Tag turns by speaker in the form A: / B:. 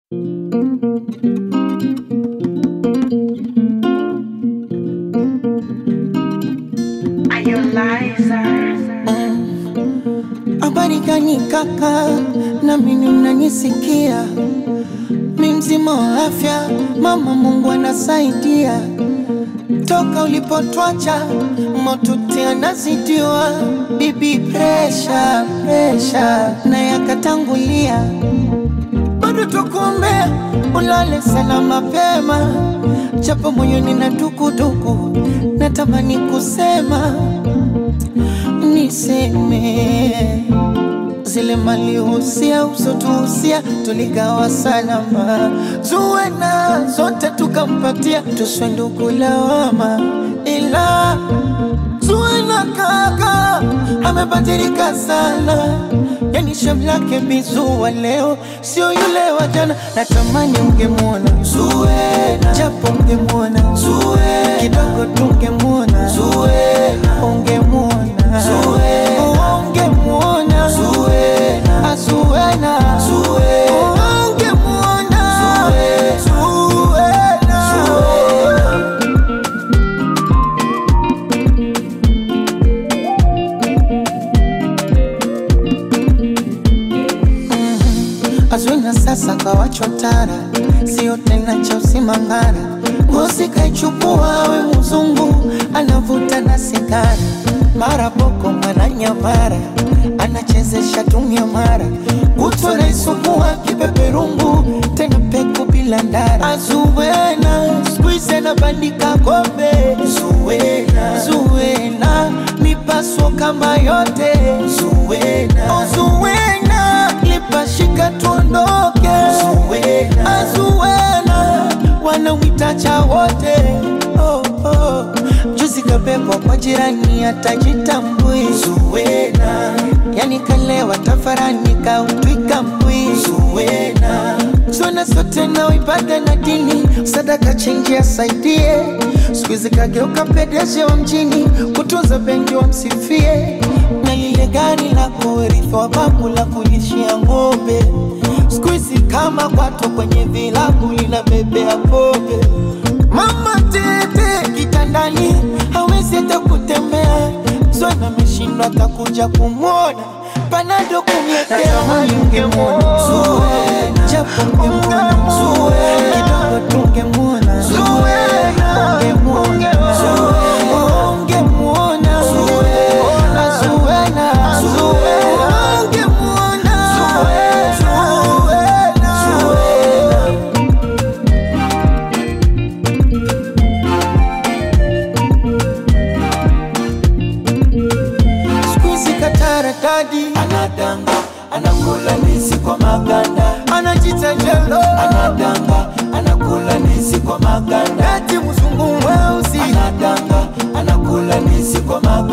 A: Habari gani kaka, na mimi unanisikia? Mi mzima wa afya, mama Mungu anasaidia. Toka ulipotwacha motuti anazidiwa, bibi presha presha na yakatangulia, bado tukuombea ulale salama pema, japo moyoni na dukuduku, natamani kusema niseme zile malihusia usotuhusia tuligawa salama, zuwena zote tukampatia, tuswenduku lawama, ila zuwena kaka amebadilika sana, yani shamlake bizuwa leo sio yule wa jana. Natamani ungemwona Zuwena, japo ungemwona Zuwena, kidogo tungemwona Zuwena, ungemwona Zuwena, ungemwona Zuwena, Zuwena, ungemwona Zuwena, Zuwena. Azwina sasa kawachotara, sio tena cha usimangara. Ngozi kaichukua we mzungu, anavuta na sigara, mara boko mara nyamara, anachezesha tumia mara, kutwa naisukua kipeperungu, tena peku bila ndara. Azuwena squeeze anabandika kombe, Zuwena, Zuwena mipaso kama yote, Zuwena, oh, Zuwena lipashika tuondoke, Zuwena, Azuwena wanamwita cha wote oh, oh. Juzi kabebwa kwa jirani atajitambui, Zuwena yani kalewa tafarani kautwika mbwi, Zuwena zona sote na ibada na dini, sadaka chenji asaidie, siku hizi kageuka pedeje wa mjini, kutunza benki wa msifie, na lile gari la kurithi wa babu la kulishia ng'ombe, siku hizi kama kwato kwenye vilabu linabebea pombe. Mama tete kitandani hawezi hata kutembea, zona ameshindwa atakuja kumwona panado kumletea ungemwona Zuwena, japo ungemwona Zuwena, kidogo tungemwona Zuwena, ungemwona Zuwena, ungemwona Zuwena, Zuwena, Zuwena, ungemwona Zuwena, Zuwena. Squeezy katarakadi anadanga anakula ndizi kwa maganda anajita jelo anadanga anakula ndizi kwa maganda eti mzungu mweusi anadanga anakula ndizi kwa maganda